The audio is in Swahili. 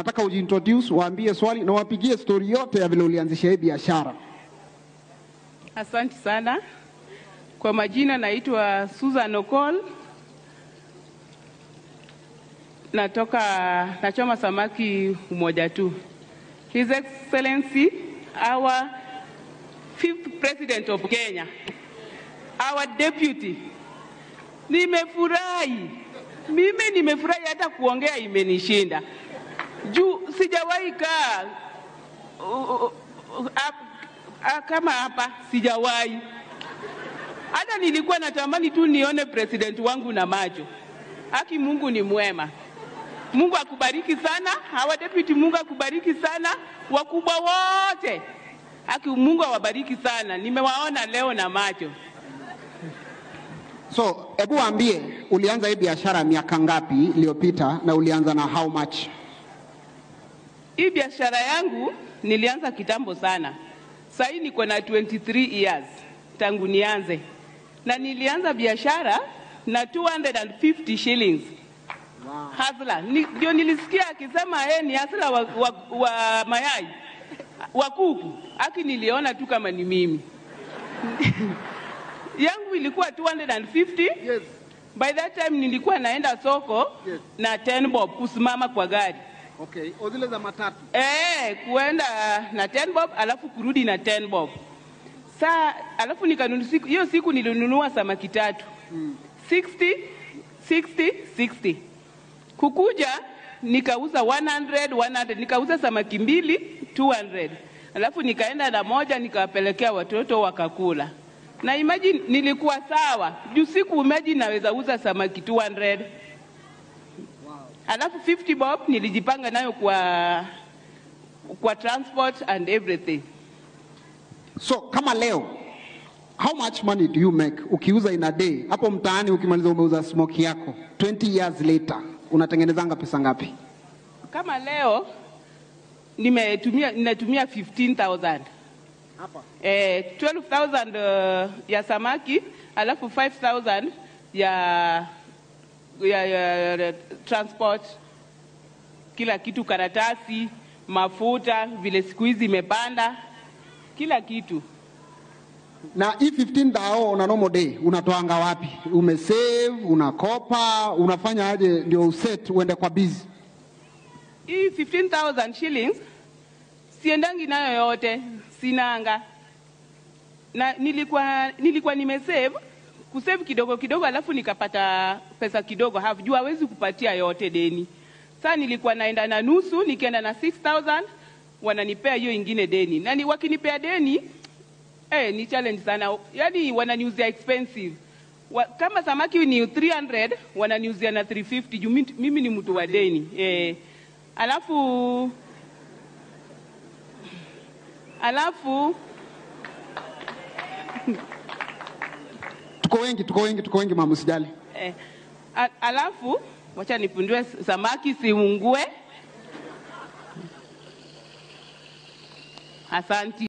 nataka ujiintroduce, waambie swali na wapigie stori yote ya vile ulianzisha hii biashara. Asante sana. Kwa majina naitwa Susan Okol. Natoka nachoma samaki umoja tu. His Excellency our fifth president of Kenya. Our deputy. Nimefurahi. Mimi nimefurahi hata kuongea imenishinda. Juu sijawahi kaa uh, uh, uh, Ah, kama hapa sijawahi. Hata nilikuwa natamani tu nione president wangu na macho. Haki, Mungu ni mwema. Mungu akubariki sana, hawa deputy, Mungu akubariki sana, wakubwa wote. Haki, Mungu awabariki sana, nimewaona leo na macho. So hebu waambie, ulianza hii biashara miaka ngapi iliyopita na ulianza na how much? Hii biashara yangu nilianza kitambo sana. Sasa hii niko na 23 years tangu nianze, na nilianza biashara na 250 shillings wow. Hasla Ni- ndio nilisikia akisema yeye ni hasla wa, wa, wa mayai wa kuku, aki niliona tu kama ni mimi yangu ilikuwa 250 Yes. by that time nilikuwa naenda soko Yes. na 10 bob kusimama kwa gari Okay, o zile za matatu. Eh, kuenda na 10 bob alafu kurudi na 10 bob. Saa alafu nikanunua siku hiyo siku nilinunua samaki tatu. 60 60 60. Kukuja nikauza 100 100 nikauza samaki mbili 200. Alafu nikaenda na moja nikawapelekea watoto wakakula. Na imagine nilikuwa sawa. Juu siku imagine naweza uza samaki 200 alafu 50 bob nilijipanga nayo kwa kwa transport and everything. So kama leo how much money do you make ukiuza in a day? Hapo mtaani ukimaliza umeuza smoke yako 20 years later unatengenezanga pesa ngapi? Kama leo nimetumia ninatumia 15000 Hapa. eh, 12000 uh, ya samaki alafu 5000 ya ya, ya, ya transport kila kitu, karatasi, mafuta, vile siku hizi imepanda, kila kitu. Na hii 15 dao una normal day unatoanga wapi? Umesave, unakopa, unafanya aje ndio uset uende kwa busy? Hii 15,000 shillings siendangi nayo yote, sinanga na nilikuwa nilikuwa nimesave kusave kidogo kidogo, alafu nikapata pesa kidogo half, juu hawezi kupatia yote deni. Sasa nilikuwa naenda na nusu, nikienda na 6000 wananipea hiyo ingine deni, na ni wakinipea deni eh, ni challenge sana, yani wananiuzia expensive wa, kama samaki ni 300 wananiuzia na 350 juu mimi- mimi ni mtu wa deni eh, alafu alafu Tuko wengi, tuko wengi, tuko wengi mama, usijali. eh, a- alafu wacha nipundue samaki siungue. Asanti.